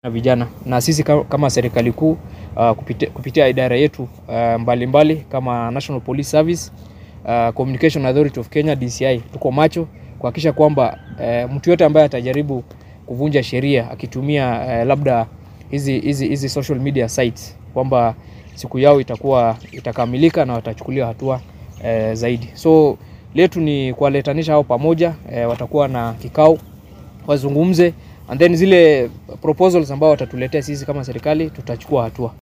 na vijana na sisi kama serikali kuu uh, kupitia, kupitia idara yetu uh, mbalimbali mbali, kama National Police Service uh, Communication Authority of Kenya DCI, tuko macho kuhakikisha kwamba uh, mtu yote ambaye atajaribu kuvunja sheria akitumia uh, labda hizi, hizi, hizi social media sites kwamba siku yao itakuwa itakamilika na watachukuliwa hatua uh, zaidi. So letu ni kuwaletanisha hao pamoja uh, watakuwa na kikao wazungumze and then zile proposals ambao watatuletea sisi kama serikali tutachukua hatua.